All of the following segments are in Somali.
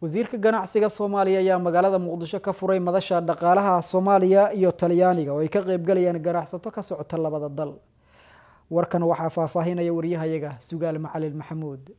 wasiirka ganacsiga soomaaliya ayaa magaalada muqdisho ka furay madasha dhaqaalaha soomaaliya iyo talyaaniga oo ay ka qeybgalayaan ganacsato ka socota labada dal warkan waxaa faahfaahinaya waryahayaga sugaal macalin maxamuud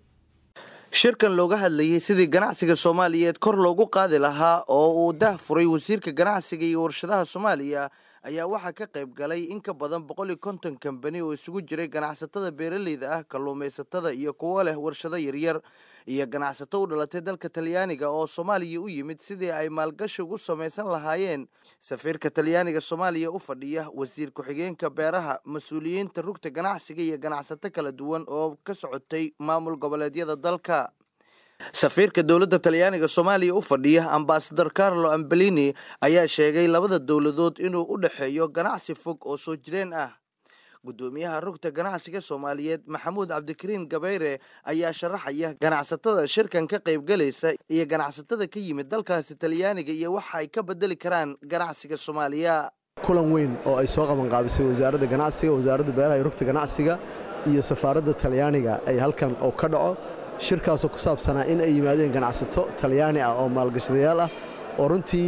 shirkan looga hadlayay sidii ganacsiga soomaaliyeed kor loogu qaadi lahaa oo uu dah furay wasiirka ganacsiga iyo warshadaha soomaaliya ayaa waxaa ka qayb galay in ka badan boqol iyo konton kambani oo isugu jiray ganacsatada beeraleyda ah kalluumaysatada iyo kuwo leh warshado yaryar iyo ganacsato u dhalatay dalka talyaaniga oo soomaaliya u yimid sidii ay maalgashi ugu samaysan lahaayeen safiirka talyaaniga soomaaliya u fadhiya wasiir ku-xigeenka beeraha mas-uuliyiinta rugta ganacsiga iyo ganacsato kala duwan oo ka socotay maamul goboleedyada dalka safiirka dowladda talyaaniga soomaaliya u fadhiya ambasador carlo ambelini ayaa sheegay labada dowladood inuu u dhexeeyo ganacsi fog oo soo jireen ah guddoomiyaha rugta ganacsiga soomaaliyeed maxamuud cabdikariin gabayre ayaa sharaxaya ganacsatada shirkan ka qaybgalaysa iyo ganacsatada ka yimid dalkaasi talyaaniga iyo waxa ay ka bedeli karaan ganacsiga soomaaliya kulan weyn oo ay soo qabanqaabisay wasaaradda ganacsiga wasaaradda beeraha iyo rugta ganacsiga iyo safaaradda talyaaniga ay halkan oo ka dhaco shirkaasoo ku saabsanaa in ay yimaadeen ganacsato talyaani ah oo maalgashadayaal ah oo runtii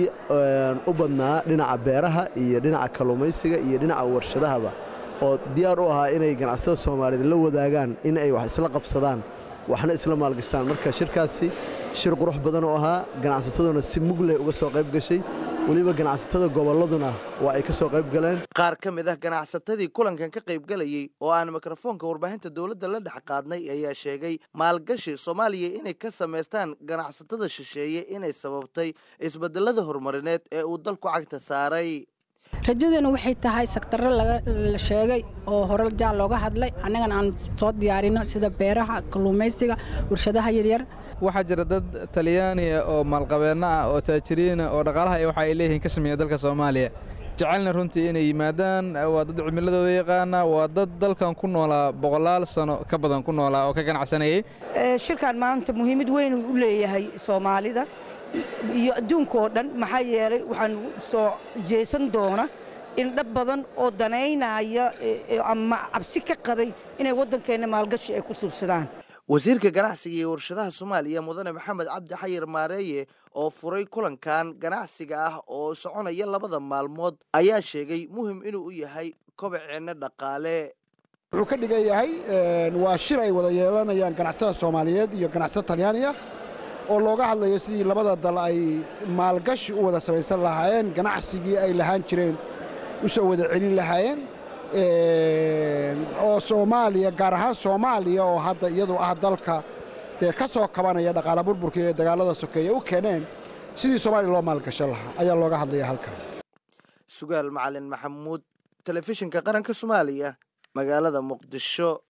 u badnaa dhinaca beeraha iyo dhinaca kalluumaysiga iyo dhinaca warshadahaba oo diyaar u ahaa inay ganacsatada soomaaliyeed la wadaagaan in ay wax isla qabsadaan waxna isla maalgashtaan marka shirkaasi shir qurux badan oo ahaa ganacsataduna si mugleh uga soo qayb gashay weliba ganacsatada gobolladuna waa ay ka soo qayb galeen qaar ka mid ah ganacsatadii kulankan ka qaybgalayey oo aan mikrofoonka warbaahinta dowladda la dhex qaadnay ayaa sheegay maalgashi soomaaliya inay ka samaystaan ganacsatada shisheeye inay sababtay isbedelada horumarineed ee uu dalku cagta saaray rajaduna waxay tahay sektarro la sheegay oo hore jaan looga hadlay annagana aan soo diyaarino sida beeraha kalluumaysiga warshadaha yaryar waxaa jira dad talyaaniya oo maalqabeenno ah oo taajiriina oo dhaqaalaha waxa ay leeyihiin ka sameeya dalka soomaaliya jecelna runtii inay yimaadaan waa dad cimiladooda yaqaana waa dad dalkan ku noolaa boqolaal sano ka badan ku noolaa oo ka ganacsanayay shirkan maanta muhiimad weyn u leeyahay soomaalida iyo adduunka oo dhan maxaa yeelay waxaan soo jeesan doona in dhab badan oo danaynaya ama cabsi ka qabay inay waddankeenna maalgashi ay ku subsadaan wasiirka ganacsiga iyo warshadaha soomaaliya mudane maxamed cabdi xayir maareeye oo furay kulankan ganacsiga ah oo soconaya labada maalmood ayaa sheegay muhim inuu u yahay kobaceenna dhaqaale wuxuu ka dhigan yahay waa shir ay wada yeelanayaan ganacsatada soomaaliyeed iyo ganacsatada talyaaniga oo looga hadlayo sidii labada dal ay maalgashi u wada samaysan lahaayeen ganacsigii ay lahaan jireen u soo wada celin lahaayeen oo soomaaliya gaar ahaan soomaaliya oo hadda iyadu ah dalka dee ka soo kabanaya dhaqaala burburka ee dagaallada sokeeye u keeneen sidii soomaaliya loo maalgashan lahaa ayaa looga hadlaya halkan sugaal macalin maxamuud telefishinka qaranka soomaaliya magaalada muqdisho